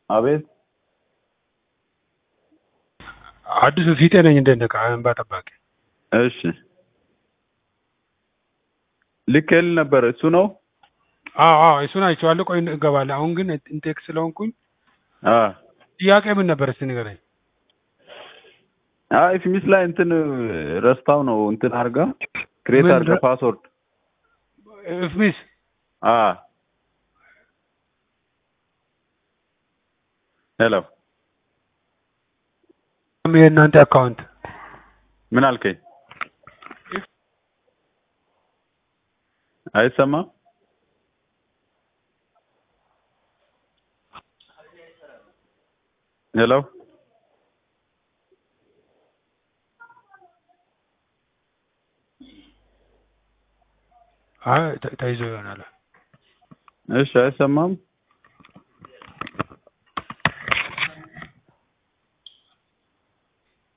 አቤት አዲሱ ፊቴ ነኝ እንደነቃ እንባ ጠባቂ እሺ ልኬልህ ነበር እሱ ነው አዎ አዎ እሱን አይቼዋለሁ ቆይ እገባለሁ አሁን ግን ኢንቴክ ስለሆንኩኝ አ ጥያቄ ምን ነበር እስቲ ንገረኝ አይ ፊሚስ ላይ እንትን ረስታው ነው እንትን አድርጋ ክሬት ምን አድርጋ ረ- ፓስወርድ እፍሚስ አ ሄሎ የእናንተ አካውንት ምን አልከኝ አይሰማም ሄሎ አይ ተ- ተይዞ ይሆናል እሺ አይሰማም